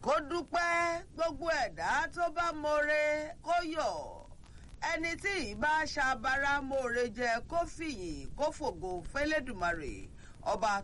kó dúpẹ́ gbogbo ẹ̀dá tó bá more kó yọ̀ ẹni tí ìbá ṣàbára more jẹ kó fìyìn kó fògo fẹlẹ́dùmarè ọba.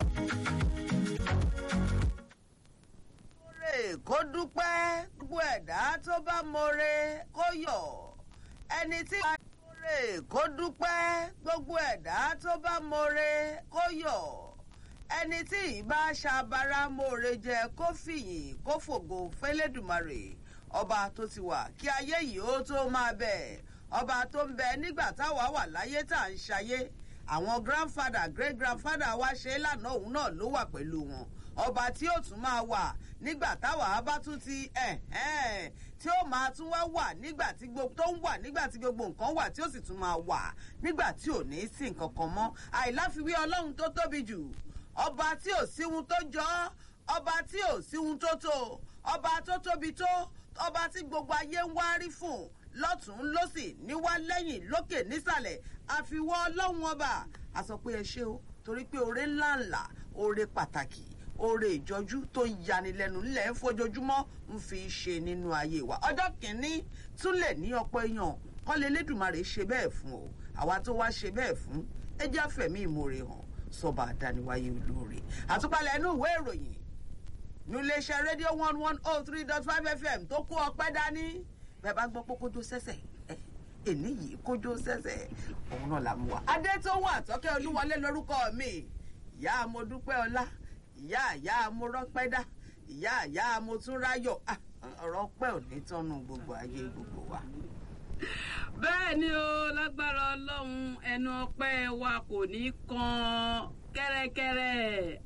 more kó dúpẹ́ gbogbo ẹ̀dá tó bá more kó yọ̀ ẹni tí ìbá more kó dúpẹ́ gbogbo ẹ̀dá tó bá more kó yọ̀ ẹni tí ìbá ṣàbára more jẹ kó fìyìn kó fògo fẹlẹ́dùmarè ọba tó ti wà kí ayé yìí ó tó máa bẹ̀ ọba tó ń bẹ nígbà táwa wà láyé tá à ń ṣayé àwọn grandfather great grandfather wa ṣe é lánàá òun náà ló wà pẹ̀lú wọn ọba tí ó tún máa wà nígbà táwa bá tún ti ẹ̀hẹ́n tí ó máa tún wá wà nígbà tí gbogbo tó ń wà nígbà tí gbogbo nǹkan wà tí ó sì tún máa wà nígbà tí ò ní sí nǹkan kan mọ́ àìláfiwé ọlọ́run tó tóbi jù ọba tí ò síhun tó jọ ọ́ ọba tí ò síhun tó tó ọba tó tóbi tó ọba tí gbogbo ayé ń wárí fún lọ́tún lọ́sì níwá lẹ́yìn lókè nísàlẹ̀ àfiwọ́ ọlọ́run ọba a sọ pé ẹ ṣe o torí pé oore ńláńlá oore pàtàkì oore ìjọjú tó ń yanilẹ́nu ńlẹ̀ ń fojoojúmọ́ ń fi ṣe nínú ayé wa ọjọ́ kìíní tún lè ní ọ̀pọ̀ èèyàn kọ́ lè lédùmarè ṣe bẹ́ẹ̀ fún o àwa tó wá ṣe bẹ́ẹ̀ fún ẹ jẹ́ àfẹ̀mí ìmoore hàn sọba àdániwáyé olóore àtúpalẹ̀ inú ìwé ìròyìn níléeṣẹ́ rédíò one one oh three dot five fm tó kó ọpẹ́ dání bẹ́ẹ̀ bá gbọ́ pé kójó sẹ́sẹ̀ èní yìí kójó sẹ́sẹ̀ òun náà là mú wa. adé tó wà tọ́kẹ́ olúwọlé lórúkọ mi ìyá amọ̀dúpẹ́ ọlá ìyá ìyá amọ̀rọ́pẹ́dá ìyá ìyá amọ̀túnráyọ̀ ọ̀rọ̀ pẹ́ ò ní tọ́nu gbogbo ayé gbogbo wa. bẹ́ẹ̀ ni o lágbára ọlọ́run ẹnu ọpẹ́ wa kò ní kan kẹ́rẹ́kẹ́rẹ́